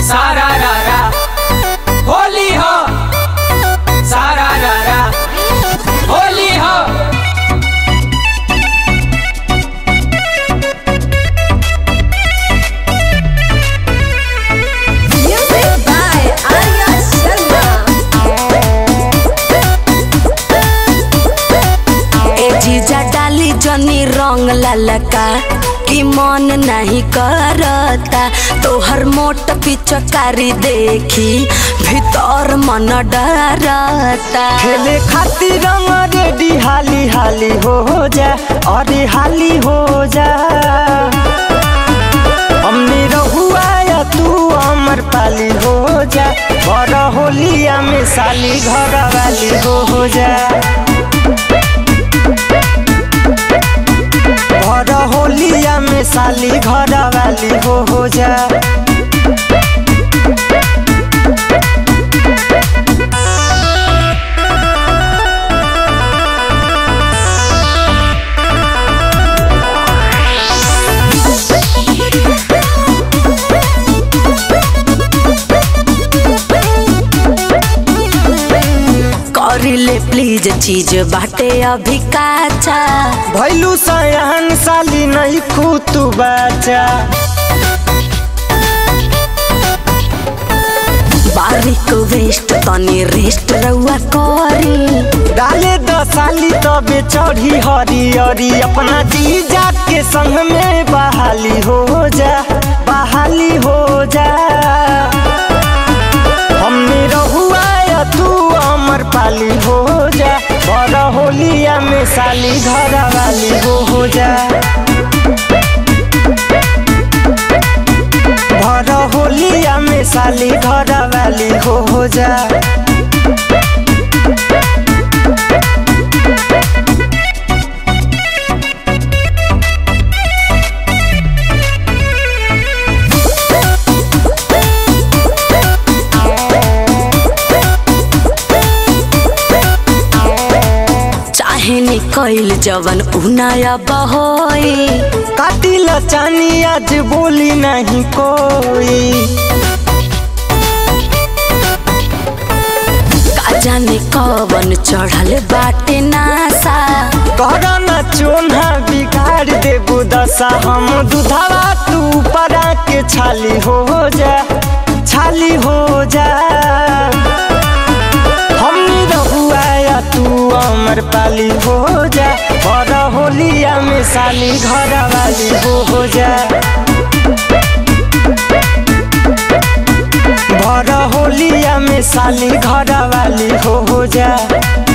सारा रारा होली हो सारा रारा होली हो Music by Arya Sharma. ए जीजा डाली जनी रंग ललका कि मन नहीं करता तोहर मोट पिचकारी देखी भीतर मन डरता खेले खातिर रंग रेडी हाली हाली हो जा अरे हाली हो जा हमने रहुआ या तू अमर पाली हो जा घर होलिया में साली घर वाली हो जा घर होलिया में साली घर वाली हो हो जा करिले प्लीज चीज बाटे अभी काचा भैलू सयान साली नहीं खूतू बचा बारीक वेस्ट तनी रेस्ट रउआ करी डाले द साली तबे चढ़ी हरियरी अपना जीजा के संग में बहाली हो जा बहाली हो जा हमने रहुआ या तू अमर पाली हो जा बड़ होलिया में साली घर वाली हो हो जा भर होलिया में साली घर वाली हो हो जा चाहे निकल जवन उनाया बहोई काटिल चानी आज बोली नहीं कोई का जाने कवन चढ़ल बाटे नासा करना चोना बिगाड़ देबू दशा हम दुधावा तू परा के छाली हो जा छाली हो जा हम रहुआ या तू अमर पाली हो जा और होलिया में साली घर वाली हो हो जा भर होलिया में साली घर वाली हो हो जा